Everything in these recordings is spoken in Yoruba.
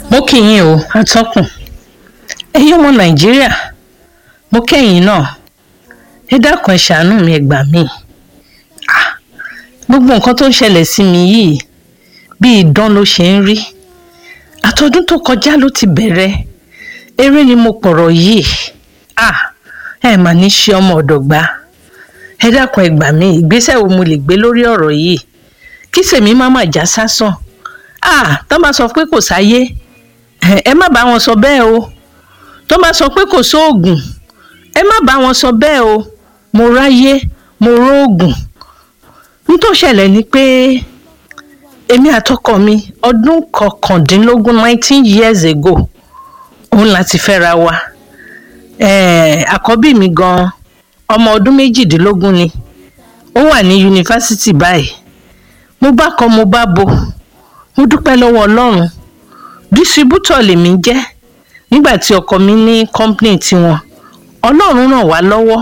mo kí yín o atọ́kùn ẹ̀yin ọmọ nàìjíríà mo kẹ́yìn náà ẹ dákun ẹ ṣàánú mi ẹ gbà mí Ah, gbogbo nǹkan tó ń ṣẹlẹ̀ sí mi yìí bí idán ló ṣe ń rí àtọdún tó kọjá ló ti bẹ̀rẹ̀ eré ni mo pọ̀rọ̀ yìí Ah, ẹ mà ní ṣe ọmọ ọ̀dọ̀ gbà ẹ dákun ẹ gbà mí ìgbésẹ̀ wo mo lè gbé lórí ọ̀rọ̀ yìí kí sèmi má má já sásán Ah, tó bá sọ pé kò sáyé ẹ ẹ má bá wọn sọ bẹ́ẹ̀ o tó bá sọ pé kò sóògùn ẹ má bá wọn sọ bẹ́ẹ̀ o mo ráyé mo róògùn nítò ṣẹlẹ̀ ni pé èmi àtọkọ mi ọdún kọkàndínlógún nineteen years ago òun láti fẹ́ra wa Eh, àkọ́bí mi gan ọmọ ọdún méjìdínlógún ni ó wà ní yunifásitì báyìí mo bá kọ mo bá bo mo dúpẹ́ lọ́wọ́ ọlọ́run dísíbútọ̀ lèmi jẹ́ nígbà tí ọkọ mi ní kọ́ńpìnì tiwọn ọlọ́run ràn wá lọ́wọ́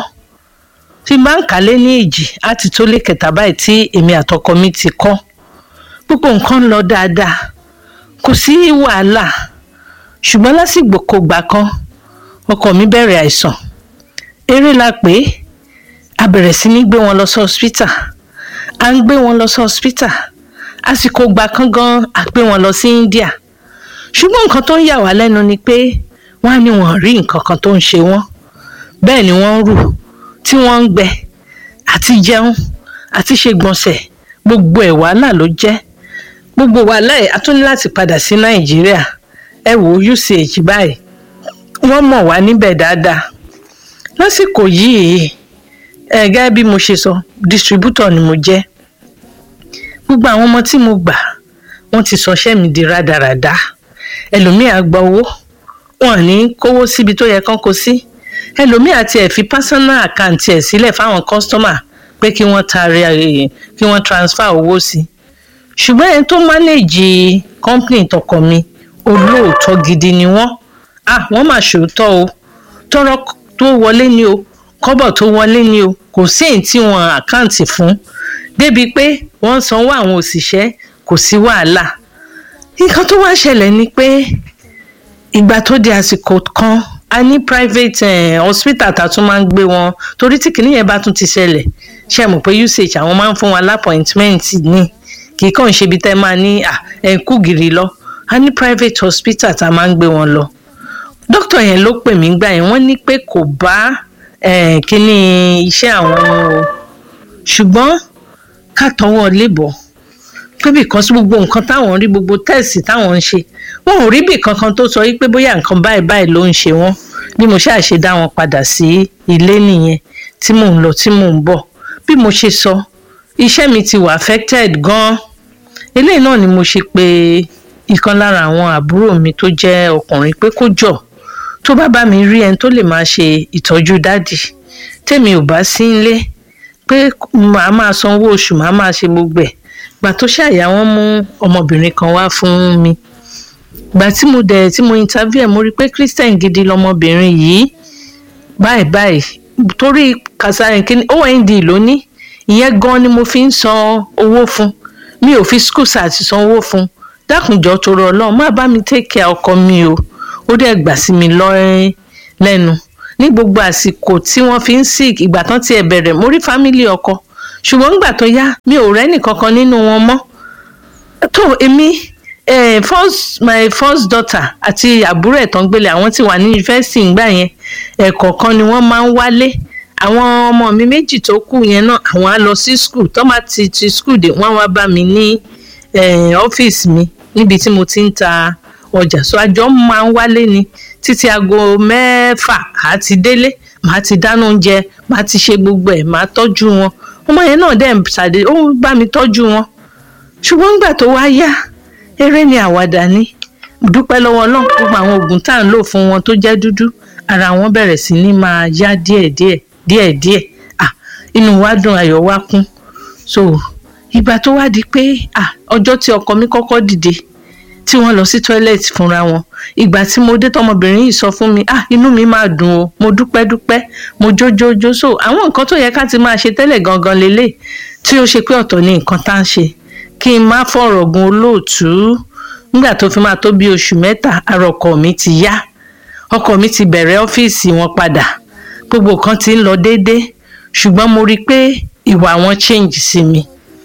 tí bá ń kálé ní èjì á ti tó lé kẹta báyìí tí èmi àtọkọ mi ti kọ́ gbogbo nǹkan ń lọ dáadáa kò sí wàhálà ṣùgbọ́n lásìgbò kò gbà kan ọkọ mi bẹ̀rẹ̀ àìsàn eré la pé a bẹ̀rẹ̀ sí ní gbé wọn lọ sí hospital à ń gbé wọn lọ sí hospital àsìkò gbà kan gan a gbé wọn lọ sí India ṣùgbọ́n nǹkan tó ń yà wá lẹ́nu ni pé wọ́n á ní wọn rí nǹkan kan tó ń ṣe wọ́n bẹ́ẹ̀ ni wọ́n ń rù tí wọ́n ń gbẹ àti jẹun àti ṣe gbọ̀nsẹ̀ gbogbo ẹ̀ wàhálà ló jẹ́ gbogbo wàhálà ẹ̀ a tún ní láti padà sí Nàìjíríà ẹ wò ó UCH báyìí wọ́n mọ̀ wá níbẹ̀ dáadáa lásìkò yìí ẹ gẹ́gẹ́ bí mo ṣe sọ distributor ni mo jẹ́ gbogbo àwọn ọmọ tí mo gbà wọ́n ti sọṣẹ́ mi di rádaràda ẹlòmíì á gba owó wọn ò ní kówó síbi tó yẹ kán kó sí ẹlòmíì àti ẹ̀ fi personal account ẹ̀ sílẹ̀ fáwọn customer pé kí wọ́n taari ẹ̀ kí wọ́n transfer owó sí ṣùgbọ́n ẹni tó manage company tọkọ mi olóòótọ́ gidi ni wọ́n ah wọ́n mà ṣòótọ́ o tọrọ tó wọlé ni o kọ́bọ̀ tó wọlé ni o kò sí èyí tí wọ́n àkáǹtì fún débi pé wọ́n sanwó àwọn òṣìṣẹ́ kò sí wàhálà nǹkan tó wá ṣẹlẹ̀ ni pé ìgbà tó di àsìkò kan a ní private eh, hospital tá a tún máa ń gbé wọn torí tí kìnìyẹn bá tún ti ṣẹlẹ̀ ṣe mọ̀ pé usage àwọn máa ń fún wa lápọ̀ìntmẹ́ǹt ní kì í kàn ṣe ibi tẹ́ máa ní ẹ̀ kú gìrì lọ a ní private hospital tá a máa ń gbé wọn lọ dókítà yẹn ló pè mí gbà yẹn wọ́n ní pé kò bá eh, kíní iṣẹ́ àwọn o ṣùgbọ́n ká tọwọ́ lébọ̀ pé because gbogbo nǹkan táwọn rí gbogbo tẹ́ẹ̀sì táwọn ń ṣe wọn ò rí bì kankan tó sọ wípé bóyá nǹkan báyìí báyìí ló ń ṣe wọ́n bí mo ṣáà ṣe dá wọn padà sí ilé nìyẹn tí mò ń lọ tí mò ń bọ̀ bí mo ṣe sọ iṣẹ́ mi ti wà affected gan-an eléyìí náà ni mo ṣe pé ìkan lára àwọn àbúrò mi tó jẹ́ ọkùnrin pé kó jọ̀ tó bá bá mi rí ẹni tó lè máa ṣe ìtọ́jú dádì tèmi ò bá sí nílé pé màá máa sanwó oṣù màá máa ṣe gbogbo ẹ̀ gbà tó ṣàyà wọ́n mú ọmọbìnrin kan wá fún mi gbà tí mo dẹ̀ tí mo interview ẹ̀ mo rí i pé christian gidi lọmọbìnrin yìí báyìí báyìí torí kàṣàyàn kí ond ló ní ìyẹn gan ni mo fi ń san owó fún mi ò fi school start san owó fún dákùnjọ torí Ọlọ́run má bá mi take care ọkọ mi o ó dẹ̀ gbà sí mi lọ́rẹ́ lẹ́nu ní gbogbo àsìkò tí wọ́n fi ń sick ìgbà tán tiẹ̀ bẹ̀rẹ̀ mo rí fámìlì ọkọ ṣùgbọ́n nígbà tó yá mi ò rẹ́nì kankan nínú wọn mọ́ tó èmi eh, first my first daughter àti àbúrò ẹ̀ tán gbélé àwọn tí wà ní yunifásitì ńgbà yẹn ẹ̀kọ̀ọ̀kan ni wọ́n máa ń wálé àwọn ọmọ mi méjì tó kù yẹn náà àwọn á lọ sí school tó bá ti ti school dé wọ́n wá bá mi ní ọ́fíìsì mi níbi tí mo ti ń ta ọjà so àjọ máa ń wálé ni títí aago mẹ́fà á ti délé màá ti dáná oúnjẹ màá ti ṣe gbogbo ẹ̀ màá tọ́jú wọn ọmọ yẹn náà dẹ̀ ṣàdé ó bá mi tọ́jú wọn ṣùgbọ́n nígbà tó wá yá eré ni àwàdà ni dúpẹ́ lọ́wọ́ náà gbogbo àwọn oògùn tá à ń lò fún wọn tó jẹ́ dúdú ara wọn bẹ̀rẹ̀ sí ní máa yá díẹ̀díẹ̀ díẹ̀díẹ̀ ah inú wa dùn ayọ̀ wa kún so ìgbà tó wá di pé ah ọjọ́ tí ọkọ mi kọ́kọ́ dìde tí wọ́n lọ sí tọ́ílẹ̀tì fúnra wọn ìgbà tí mo dé tọmọbìnrin yìí sọ fún mi ah inú mi máa dùn o mo dúpẹ́ dúpẹ́ mo jójójó so àwọn nǹkan tó yẹ ká ti máa ṣe tẹ́lẹ̀ gangan lélẹ̀ tí ó ṣe pé ọ̀tọ̀ ni nǹkan tá à ń ṣe kí n má fọ̀rọ̀ gun olóòtú nígbà tó fi máa tó bí oṣù mẹ́ta ara ọkọ mi ti yá ọkọ mi ti bẹ̀rẹ̀ ọ́fíìsì wọn padà gbogbo kan ti ń lọ déédéé ṣùgbọ́n mo rí i pé ìwà wọn change sí mi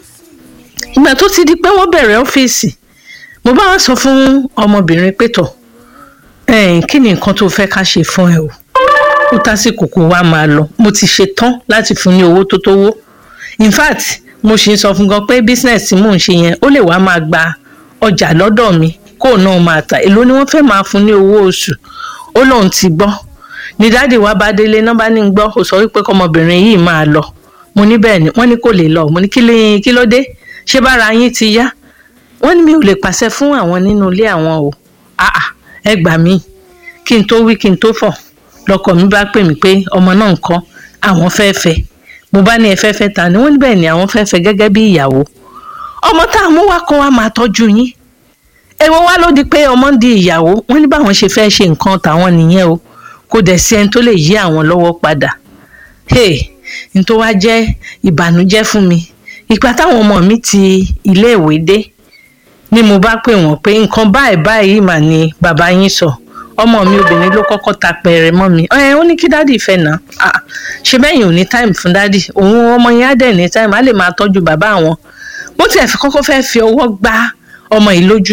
ìgbà tó ti di pé wọ́n bẹ̀rẹ̀ ọ́fíìsì mo bá wọn sọ fún ọmọbìnrin pé tọ̀ ẹ̀ẹ́n kí ni nǹkan tó fẹ́ ká ṣe fún ẹ o ó tásìkò kó wá máa lọ mo ti ṣe tán láti fún ní owó tó tówó in fact mo sì ń sọ fún gan pé business tí mò ń ṣe yẹn ó lè wá máa gba ọjà lọ́dọ̀ mi kó náà máa tà èló ni wọ́n fẹ́ máa fún ní owó oṣù ó lóun ti gbọ́ ní dáàdì wa bá délé náà bá ní gbọ́ ó sọ wípé kọmọbìnrin yìí máa lọ mo ní bẹ́ẹ̀ ni wọ́n ní kò lè lọ mo ní kí ló dé ṣé bára yín ti yá wọ́n ní mi ò lè pàṣẹ fún àwọn nínú ilé àwọn o àà ẹ gbà mí kí n tó wí kí n tó fọ̀ lọkọ mi bá pè mí pé ọmọ náà ń kọ́ àwọn fẹ́ fẹ́ mo bá ní ẹ fẹ́ fẹ́ ta ni wọ́n ní bẹ́ẹ̀ ni àwọn fẹ́ fẹ́ gẹ́gẹ́ bí ìyàwó ọmọ tá a mú wá kó wá máa tọ́jú yín èwo wá ló di pé ọmọ ń di ìyàwó wọ́n ní báwọn ṣe fẹ́ ṣe nǹkan tàwọn nìyẹn o kò dẹ̀ sí ẹni tó lè yí àwọn lọ́wọ́ padà hey n tó wá jẹ́ ìbànújẹ́ fún mi ìgbà táwọn ọmọ mi ti iléèwé dé ni mo bá pè wọ́n pé nǹkan báyìí báyìí mà ní bàbá yín sọ ọmọ mi obìnrin ló kọ́kọ́ ta pẹ̀rẹ̀ mọ́ mi ẹ ó ní kí dádì fẹ́ nà á ṣe bẹ́yìn ò ní táìmù fún dádì òun ọmọ yẹn á dẹ̀ ní táìmù á lè máa tọ́jú bàbá àwọn bó tiẹ̀ fi kọ́kọ́ fẹ́ fi ọwọ́ gbá ọmọ yìí lójú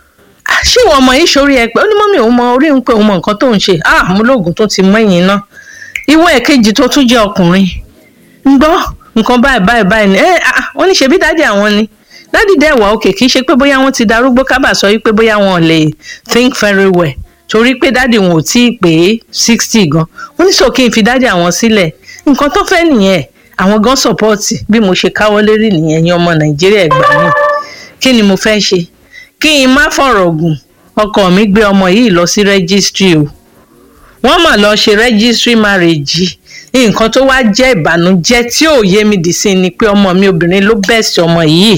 ṣé ìwọ ọmọ yìí sórí ẹ pé ó ní mọ́mí òun mọ orí ń pé òun mọ nǹkan tó ń ṣe ah mo lóògùn tó ti mọ ẹ̀yìn náà ìwọ ẹ̀kejì tó tún jẹ́ ọkùnrin ń gbọ́ nǹkan báyìí báyìí báyìí ni ẹ ah wọ́n ní ṣebí dádì àwọn ni dádì dẹ̀ wà òkè kì í ṣe pé bóyá wọ́n ti darúgbó kábà sọ wípé bóyá wọn ò lè think very well torí pé dádì wọn ò tí ì pé sixty gan wọ́n ní sọ kí n fi dádì àwọn sílẹ̀ nǹkan tó fẹ́ nìyẹn àwọn gan sọpọ́ọ̀tì bí mo ṣe káwọ́ lérí nìyẹn ní ọmọ nàìjíríà ẹgbà mi kí ni mo fẹ́ ṣe kí n má fọ̀rọ̀ gùn ọkọ mi gbé ọmọ yìí lọ sí rẹ́gísítírì o wọ́n mà lọ ṣe rẹ́gísítírì márèjì nǹkan tó wá jẹ́ ìbànújẹ́ tí ò yé mi dì sí ni pé ọmọ mi obìnrin ló bẹ́ẹ̀sì ọmọ yìí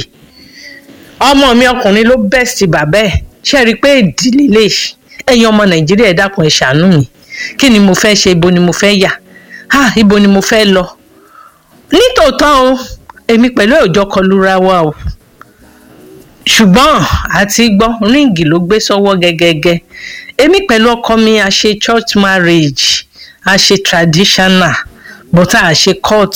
ọmọ mi ọkùnrin ló bẹ́ẹ̀sì bàbá ẹ̀ ṣe rí i pé ìdílé lè ṣe ẹ̀yin ọmọ nàìjíríà ẹ dákun ẹ ṣàánú mi kí ni mo fẹ́ ṣe ibo ni mo fẹ́ yà ha ibo ni mo fẹ́ lọ nítòótọ́ o èmi pẹ̀lú òòjọ́ kọlura wa o ṣùgbọ́n àti gbọ́ ríǹgì ló gbé sọ́wọ́ gẹ́gẹ́gẹ́ èmi pẹ̀lú ọkọ mi a ṣe church marriage a ṣe traditional but a ṣe court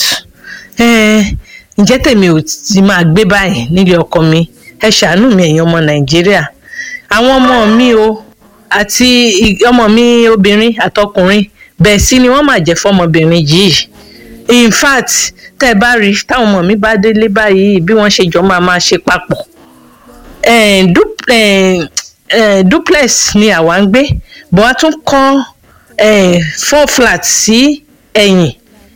ǹjẹ́ tèmi ò ti máa gbé báyìí nílé ọkọ mi ẹ ṣàánú mi ẹ̀yin ọmọ nàìjíríà àwọn ọmọ mi o àti ọmọ mi obìnrin àtọkùnrin bẹ́ẹ̀ sí ni wọ́n máa jẹ́ fọmọbìnrin yìí in fact tẹ́ ẹ bá rí táwọn ọmọ mi bá délé báyìí bí wọ́n ṣe jọ máa máa ṣe papọ̀ duplex ni àwa ń gbé bọ́ a tún kọ́ four flat sí ẹ̀yìn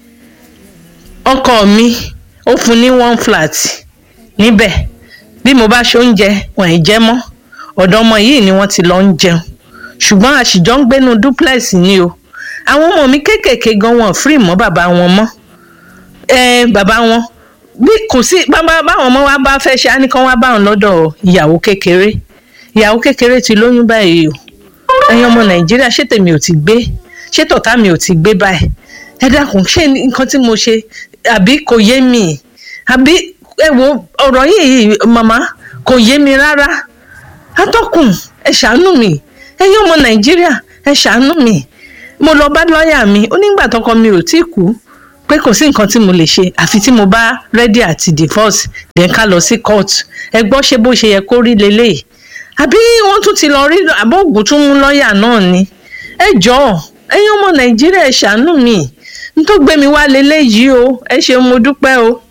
ọkọ mi ó fún ní one flat níbẹ̀ bí mo bá ṣe oúnjẹ wọ́n ì jẹ mọ́ ọ̀dọ̀ ọmọ yìí ni wọ́n ti lọ ń jẹun ṣùgbọ́n àṣìjọ́ ń gbénu duplex ni o àwọn ọmọ mi kéékèèké gan wọn free mọ́ bàbá wọn mọ́ bàbá wọn bí kò sí bàbá báwọn ọmọ wa bá fẹ́ ṣe á ní kán wá báwọn lọ́dọ̀ ìyàwó kékeré ìyàwó kékeré ti lóyún báyìí o ẹ̀yin ọmọ nàìjíríà ṣé tèmi ò ti gbé ṣé tọ̀tá mi ò ti gbé báyìí ẹ dákun ṣé nǹkan tí mo ṣe àbí kò yé mi àbí ẹ wo ọ̀rọ̀ yìí màmá kò yé mi rárá atọ́kùn ẹ ṣàánú mi ẹ̀yin ọmọ nàìjíríà ẹ ṣàánú mi mo lọ bá lọ́ọ̀yà mi ó nígbà tọkọ mi ò tí kú pé kò sí nǹkan tí mo lè ṣe àfi tí mo bá rẹ́dí àti divorce then ká lọ sí court ẹ gbọ́ ṣé bó ṣe yẹ kó rí leléyìí àbí wọ́n tún ti lọ rí àbọ̀ ògùn tún mú lọ́ọ̀yà náà ni ẹ jọ̀ọ́ ẹ̀yin ọmọ nàìjíríà ẹ ṣàánú mi n tó gbé mi wá leléyìí o ẹ ṣeun mo dúpẹ́ o